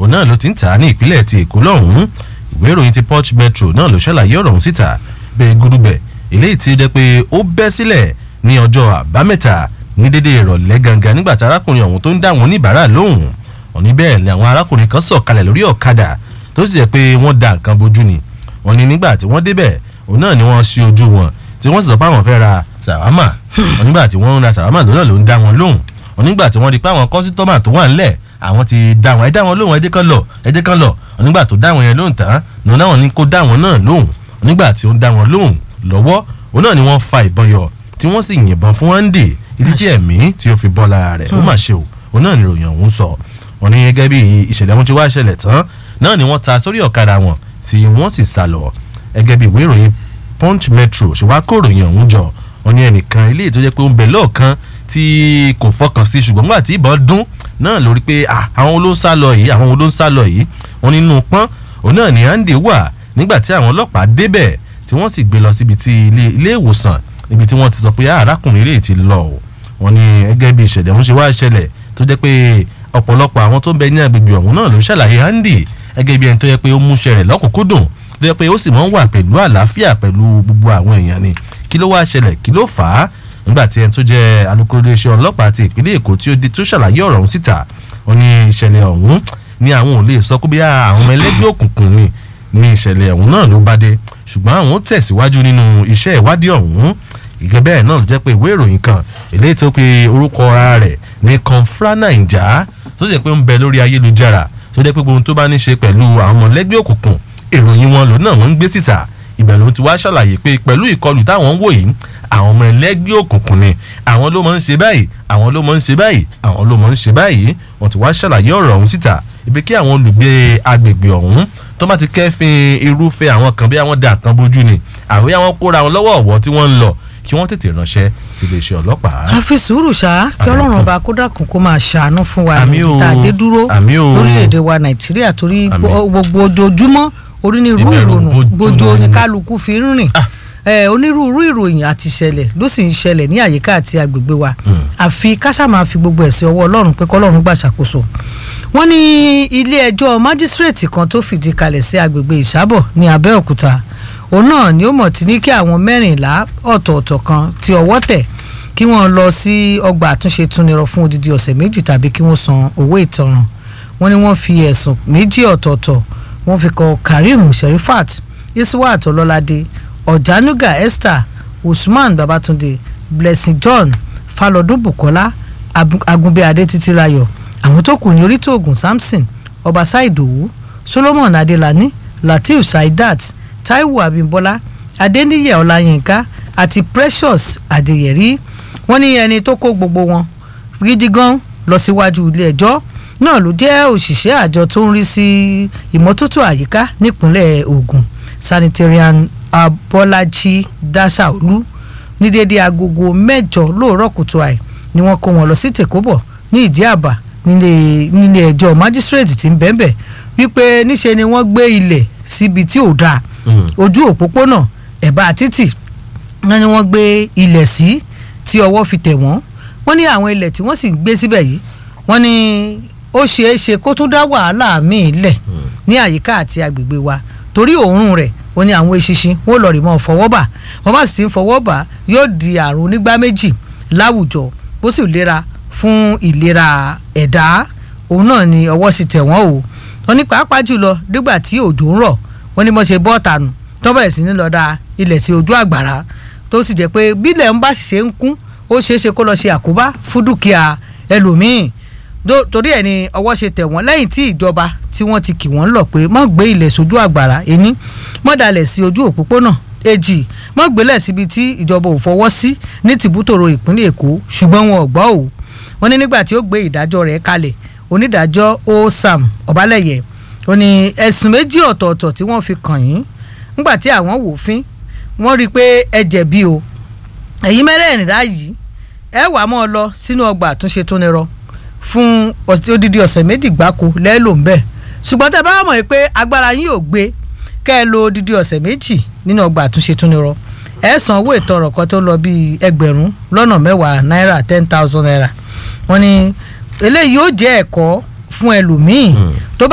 òun náà ló ti ń tà á ní ìpínlẹ̀ ti èkó lọ́hùn-ún ìwé ìròyìn ti punch metro náà ló ṣàlàyé ọ̀rọ̀ ọ̀hún síta bẹ́ẹ̀ gúdúgbẹ̀ eléyìí ti jẹ́ pé ó bẹ́ sílẹ̀ ní ọjọ́ àbámẹ́ta ní dédé ìrọ̀lẹ́ gangan nígbà tí arákùnrin ọ̀hún tó ń dá àwọn oníbàárà lóhùn òní bẹ́ẹ̀ ni àwọn arákùnrin kan sọ̀kalẹ̀ lórí ọ̀kadà tó sì jẹ́ pé wọ́n da nǹkan bojú ni wọ́n ní nígbà tí wọ́n débẹ̀ òun náà ni wọ́n ṣí ojú wọn tí wọ́n sì sọ pé àwọn fẹ́ ra sàwámà wọ́n nígbà tí wọ́n ń ra sàwámà lónà ló ń dá wọn lóhùn wọ́n nígbà tí wọ́n rí pé àwọn kọ́sítọ́mà tó wà ńlẹ̀ àwọn ti dá wọn ẹ dá wọn lóhùn ẹ jẹ́ kán lọ ẹ jẹ́ kán lọ wọ́n nígbà tó dá wọn yẹn lóhùn tán lòun náà ní kó dá wọn náà lóhùn wọ́n nígbà tí ó ń dá wọn lóhùn lọ́wọ́ òun náà ni wọ́n fa ìbọn yọ tí wọ́n sì yìnbọn fún Andy títí tí ẹ̀mí tí ó fi bọ́ lára rẹ̀ ó mà ṣe o òun náà ni ìròyìn ọ̀hún sọ wọ́n ní gẹ́gẹ́ bí ìṣẹ̀lẹ̀ wọn ti wá ṣẹlẹ̀ tán náà ni wọ́n ta sórí ọ̀kadà wọn tí wọ́n sì sá lọ gẹ́gẹ́ bí ìwé ìròyìn punch metro ṣe wá kó ìròyìn ọ̀hún jọ wọ́n ní ẹnìkan ilé tó jẹ́ pé ó ń bẹ lọ́ọ̀kan tí kò fọkàn sí ṣùgbọ́n nígbà tí ìbọn dún náà lórí pé àwọn ló ń sá lọ yìí àwọn ló ń sá lọ yìí wọ́n nínú pọ́n òun náà ní Andy wà nígbà tí àwọn ọlọ́pàá débẹ̀ tí wọ́n sì gbé lọ síbi tí ilé ìwòsàn níbi tí wọ́n ti sọ pé arákùnrin ilé ti lọ o wọ́n ní gẹ́gẹ́ bí ìṣẹ̀lẹ̀ ọ̀hún ṣe wá ṣẹlẹ̀ tó jẹ́ pé ọ̀pọ̀lọpọ̀ àwọn tó ń bẹ ní agbègbè ọ̀hún náà ló ṣàlàyé Andy gẹ́gẹ́ bí ẹni tó yẹ pé ó múṣẹ́ rẹ̀ lọ́kùnkúndùn tó yẹ pé ó sì máa ń wà pẹ̀lú àlàáfíà pẹ̀lú gbogbo àwọn èèyàn ni kí ló wá ṣẹlẹ̀ kí ló fà á nígbà tí ẹni tó jẹ́ alukoro iléeṣẹ́ ọlọ́pàá ti ìpínlẹ̀ Èkó tí ó di tó ṣàlàyé ọ̀rọ̀ ọ̀hún síta ó ní ìṣẹ̀lẹ̀ ọ̀hún ni àwọn ò lè sọ pé bí àwọn ọmọ ẹlẹ́gbẹ́ òkùnkùn ni ní ìṣẹ̀lẹ̀ ọ̀hún náà ló bá dé ṣùgbọ́n àwọn tẹ̀síwájú nínú iṣẹ́ ìwádìí ọ̀hún ìgẹ́ bẹ́ẹ̀ náà ló jẹ́ pé ìwé ìròyìn kan eléyìí tó pe orúkọ ara rẹ̀ ní Confra Naija tó jẹ́ pé ń bẹ lórí ayélujára tó jẹ́ pé gbogbo tó bá ní ṣe pẹ̀lú àwọn ọmọlẹ́gbẹ́ òkùnkùn ìròyìn wọn lòun náà wọ́n ń gbé síta ibẹ̀ ló ti wá ṣàlàyé pé pẹ̀lú ìkọlù táwọn ń wò yìí àwọn ọmọ ẹlẹ́gbẹ́ òkùnkùn ni àwọn ló máa ń ṣe báyìí àwọn ló máa ń ṣe báyìí àwọn ló máa ń ṣe báyìí wọ́n ti wá ṣàlàyé ọ̀rọ̀ ọ̀hún síta ibi kí àwọn olùgbé agbègbè ọ̀hún tó bá ti kẹ́fìn irúfẹ́ àwọn kan bí àwọn dà tán bójú ni àwọn àwọn kóra wọn lọ́wọ́ ọ̀wọ́ tí wọ́n ń lọ kí wọ́n tètè ránṣẹ́ sí iléeṣẹ́ ọlọ́pàá. a fi sùúrù ṣá kí ọlọ́run ọba kó dákun kó máa ṣàánú fún wa Àmín o. níbi tá a dé dúró Àmín o. lórílẹ̀‐èdè wa nàìjíríà torí Àmín. gbogbo ojoojúmọ́ onírúurú Ìbẹ̀rù ìrònú bojo gbójó ni. ní kálukú fi ń rìn Ah. Eh, onírúurú ìròyìn àti ìṣẹ̀lẹ̀ ló sì ń ṣẹlẹ̀ ní àyíká àti agbègbè wa àfi káṣá máa fi gbogbo ẹ̀sìn ọwọ́ ọlọ́run pé kọ́lọ́run gbà ṣàkóso wọ́n ní ilé ẹjọ́ májísírèètì kan tó fìdí kalẹ̀ sí agbègbè ìsábọ̀ ní abẹ́òkúta òun náà ni ó mọ̀ tí ní kí àwọn mẹ́rìnlá ọ̀tọ̀ọ̀tọ̀ kan tí ọwọ́ tẹ̀ kí wọ́n lọ sí ọgbà àtúnṣe túnirọ fún odidi ọ̀sẹ̀ méjì tàbí kí wọ́n san owó ìtanràn wọ́n ní wọ́n fi ẹ̀sùn méjì ọ̀tọ̀ọ̀tọ̀ wọ́n fi kan Karim Sherifat Iswat Ọlọ́ládé Ọ̀jánuga Esther Usman Babatunde Blessing John Falọdún Bukola Abu- Agunbíadé Títílayọ̀ àwọn tó kù ní Orítòògùn Samson Ọbaṣá Ìdòwú Solomon Adelani Lateef Saidat Taiwo Abimbola Adeniyi Ọláyínká àti Precious Adeyeri wọ́n ní ẹni tó kó gbogbo wọn gidi gan lọ síwájú ilé ẹjọ́ náà ló jẹ́ òṣìṣẹ́ àjọ tó ń rí sí ìmọ́tótó àyíká nípínlẹ̀ Ògùn sanitarian Abọ́lájí Dáṣàolú ní déédéé agogo mẹ́jọ lóòrọ̀ kùtù àì ni wọ́n kó wọn lọ sí tèkóbọ̀ ní ìdí àbá nílé nílé ẹjọ́ májísírèètì tí ń bẹ́ẹ̀bẹ̀ wípé níṣe ni wọ́n gbé ilẹ̀ síbi tí ò dáa ojú òpópónà ẹ̀bá títì wọ́n ní wọ́n gbé ilẹ̀ sí tí ọwọ́ fi tẹ̀ wọ́n wọ́n ní àwọn ilẹ̀ tí wọ́n sì ń gbé síbẹ̀ yìí wọ́n ní ó ṣeé ṣe kó tún dá wàhálà míì lẹ̀ ní àyíká àti agbègbè wa torí òórùn rẹ̀ wọ́n ní àwọn eṣinṣin wọ́n lọ rí mọ́ fọwọ́ bà wọ́n bá sì ti ń fọwọ́ bà yóò di àrùn onígbá méjì láwùjọ bó sì lera fún ìlera ẹ̀dá òun náà ni ọwọ́ sì tẹ̀ wọ́n o wọ́n ní pàápàá jùlọ nígbà tí òjò ń rọ̀ wọ́n ní mo ṣe bọ́ọ̀tà nù tó bẹ̀rẹ̀ sí ní lọ da ilẹ̀ sí ojú àgbàrá tó sì jẹ́ pé bílẹ̀ ń bá ṣe ń kún ó ṣeé ṣe kó lọ ṣe àkóbá fún dúkìá ẹlòmíín Dó- torí ẹ̀ ni ọwọ́ ṣe tẹ̀ wọ́n lẹ́yìn tí ìjọba tí wọ́n ti kì wọ́n lọ pé mọ́ gbé ilẹ̀ sójú àgbàrá ení mọ́ dalẹ̀ sí ojú òpópónà èjì mọ́ gbélẹ̀ síbi tí ìjọba ò fọwọ́ sí ní tìbútòrò ìpínlẹ̀ èkó ṣùgbọ́n wọn ò gbọ́ ò wọ́n ní nígbà tí ó gbé ìdájọ́ rẹ̀ kalẹ̀ onídàájọ́ osam ọ̀bálẹ̀yẹ ó ní ẹ̀sùn méjì ọ̀tọ̀ọ̀tọ̀ tí wọ́n fi kàn yín nígbà tí àwọn wò fín wọ́n rí i pé ẹ jẹ̀bi o ẹ̀yin mẹ́rẹ̀ẹ̀rìnlá yìí ẹ wà mọ́ ọ lọ sínú ọgbà àtúnṣe tó nírọ fún ọ̀sẹ̀- odidi ọ̀sẹ̀ méjì gbáko lẹ́ẹ̀lò ń bẹ̀ ṣùgbọ́n tẹ́ bá mọ̀ pé agbára yín ò gbé kẹ́ ẹ lo odidi ọ̀sẹ̀ méjì nínú ọgbà àtúnṣe tó nírọ ẹ san owó ìtanràn kan tó lọ bíi ẹgbẹ̀rún lọ́nà mẹ́wàá náírà ten thousand naira wọ́n ní eléyìí yóò jẹ́ ẹ̀kọ́ fún ẹlòmíì tó bá